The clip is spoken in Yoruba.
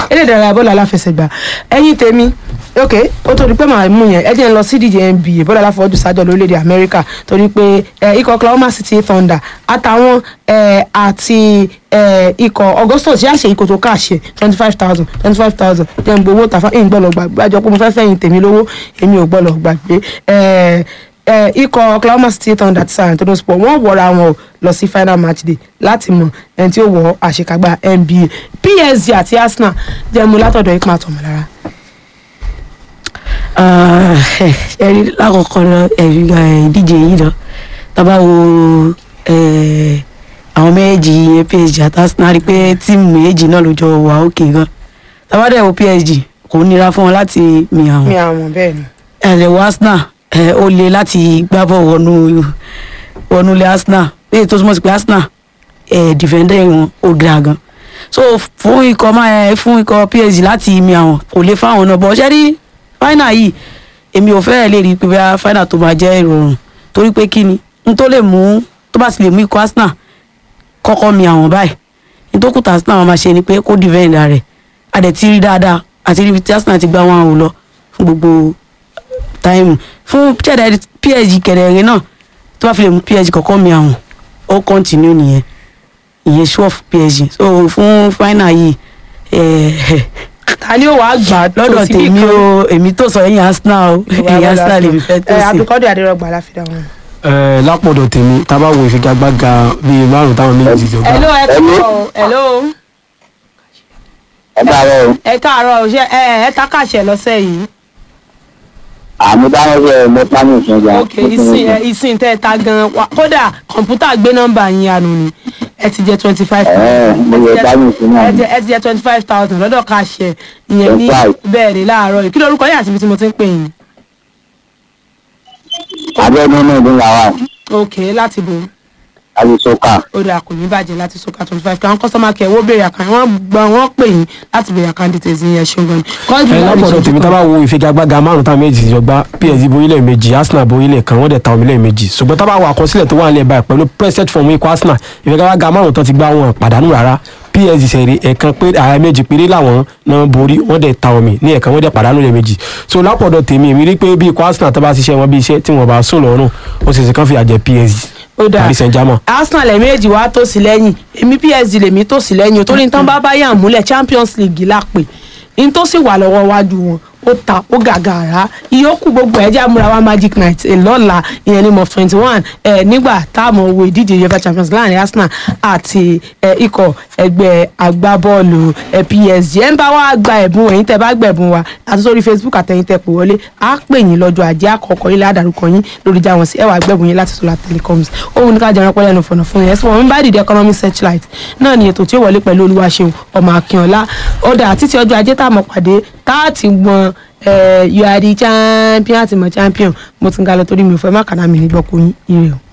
eré ìdárayá bọ́ọ̀lù aláfẹsẹ̀gbá ẹ̀yin tèmi ok ó tó di pé màá mú yẹn ẹ jẹ́ ń lọ sí díje nba bọ́ọ̀lù aláfọwọ́jù sájọ lórílẹ̀‐èdè amẹ́ríkà torí pé ẹ, ikọ̀ oklahoma city thunder àtàwọn ẹ, àti ẹ, ikọ̀ augustus yà ṣe ikọ̀ tó káàṣẹ twenty five thousand twenty five thousand jẹ́ ń gbowó tàfà ń gbọ́dọ̀ gbàgbé àjọ pé mo fẹ́ fẹ́yìn tèmi lówó èmi ò gbọ́dọ̀ gbàgbé ẹ, ẹ, ikọ̀ oklahoma city thunder ti san antonio sport wọ́n wọra wọn o lọ sí final match day láti mọ ẹni tí ó wọ àṣekágbá nba psg àti arsenal jẹ́ mu látọ̀dọ̀ ikọ̀ àtọ̀mọ̀lára. ẹ̀rí lákọ̀ọ́kọ́ lọ ẹ̀rí ìdíje yìí lọ tábà wo eh, àwọn méjì yẹn PSG àti Arsenal rí i pé tíìmù méjì náà ló jọ wà òkè gan tábà dẹ̀ wo PSG kò nira fún wọn láti mi mi àwọn àwọn bẹ́ẹ̀ ni. ẹ̀rẹ̀ wo Arsenal eh, ó le láti gbá bọ̀ wọnú wọnú ilé Arsenal léyìí tó túmọ̀ sí pé Arsenal eh, defender wọn ó dáa gan so fún ikọ̀ máa fún ikọ̀ PSG láti mi àwọn kò lè fáwọn náà bọ̀ ṣẹ́ rí final yìí èmi ò fẹ́rẹ̀ lè rí i pé bá final tó máa jẹ́ ìrọ̀rùn torí pé kí ni n tó lè mú tó bá ti lè mú ikọ̀ Arsenal kọ́kọ́ mi àwọn báyìí n tó kùtà Arsenal máa ṣe ni pé kó defend rẹ̀ a dẹ̀ ti rí dáadáa àti rí ibi tí Arsenal ti gbá wọn àwọn lọ fún gbogbo táìmù fún ṣẹ̀dá PSG kẹ̀rẹ̀ẹ̀rẹ̀ náà tó bá fi lè mú PSG kọ́kọ́ mi àwọn ó continue nìyẹn ìyẹn sure fún PSG so fún final yìí eh, ta ni ó wàá gbà tó lọ́dọ̀ síbì tèmi kan? o èmi tó sọ ẹ̀yìn Arsenal o ẹ̀yìn Arsenal lèmi fẹ́ tó ẹ sí. abdulkadir adérọgbà láfíà wọn. ẹ lápọ̀dọ̀ tèmi tá a bá wo ìfigagbága bíi márùn táwọn méjì jọ gbá hello ẹ káàárọ̀ hello ẹ káàárọ̀ o ẹ káàárọ̀ ṣe ẹ ẹ takáṣẹ lọ́sẹ̀ yìí àmì dáhùn ṣe mo pa ní ìṣẹ̀jà. ok ìsìn ẹ ìsìn tẹ ẹ ta gan wa kódà kọ̀ǹpútà gbé nọ́mbà yín ànú ni ẹ ti jẹ twenty five Ẹ, mo yẹ báyìí sí náà ni. ẹ ti jẹ twenty five thousand lọ́dọ̀ káṣẹ ìyẹn ní 25. bẹ́ẹ̀ ni láàárọ̀ yìí kí lórúkọ yín àti ibi tí mo ti ń pè yín abẹ́nu náà ló wà wá ok láti bò àti sọ́kà. ó dà kò ní bàjẹ́ láti sọ́ka twenty five kan kọ́sọ́mà kẹ́ wọ́n béèrè àkàn wọ́n gbọ́ wọ́n pè yín láti béèrè àkàn details yín ẹ ṣeun gan ni. Kọ́ńtù ẹ láti lápọ̀dọ̀ ṣojú tèmi tá a kan. bá wo ìfigagbága márùn táwọn méjì jọ gbá PSG borí lẹ́ẹ̀mejì Arsenal borí lẹ́ẹ̀kan wọ́n dẹ̀ ta omi lẹ́ẹ̀mejì ṣùgbọ́n tá a bá wo àkọsílẹ̀ tó wà nílẹ̀ báyìí pẹ̀lú preset form ikọ̀ Arsenal ìfigagbága márùn tán ti gbá wọn pàdánù rárá PSG sẹ̀rí ẹ̀kan pé ààrẹ méjì péré làwọn náà borí wọ́n dẹ̀ ta omi ní ẹ̀kan wọ́n dẹ̀ pàdánù lẹ́ẹ̀mejì so lápọ̀dọ̀ tèmi èmi rí pé bí ikọ̀ Arsenal tó bá ṣiṣẹ́ wọn bí iṣẹ́ tí wọ́n bá sùn lọ́rùn ó sì sì kàn fi àjẹ PSG ó dáa Paris Saint-Germain arsenal ẹ̀mẹ́jì wá tó sí lẹ́yìn èmi psg lèmi tó sí lẹ́yìn o torí ní tán bá bá yàn múlẹ̀ champions league lápè ní tó sì wà lọ́wọ́ wájú wọn ó ta ó gàgàrà ìyókù gbogbo ẹ̀jẹ̀ amúra wa magic night ẹ̀ lọ́la ìyẹn ní mọ̀ twenty one ẹ̀ nígbà táàmù owó ìdíje uefa champions láàrin arsenal àti ẹ̀ ikọ̀ ẹgbẹ́ agbábọ́ọ̀lù ẹ̀ psg ẹ̀ ń bá wa gba ẹ̀bùn ẹ̀yin tẹ́ bá gbẹ̀bùn wa àti sórí facebook àtẹ̀yin tẹ́ pè wọlé á pè yín lọ́jọ́ ajé àkọ́kọ́ ilé àdàrúkọ yín lórí jáwọn sí ẹwà gbẹ̀bùn yín láti solar telecoms òun ní ká jẹun pẹ́lẹ́ ẹnu fọ̀nà fún yẹn ẹ̀sìn wọn bá dìde economic searchlight náà ni ètò tí ó wọlé pẹ̀lú olúwaṣeun ọmọ akínọlá ọ̀dà títí ọjọ́ ajé tá a mọ̀ pàdé tá a ti gbọ́n you are the champion àti mọ̀ champion mo ti ń ga lọ torí mi ò fẹ́ má kàdá mi nígbà kó yín ire o.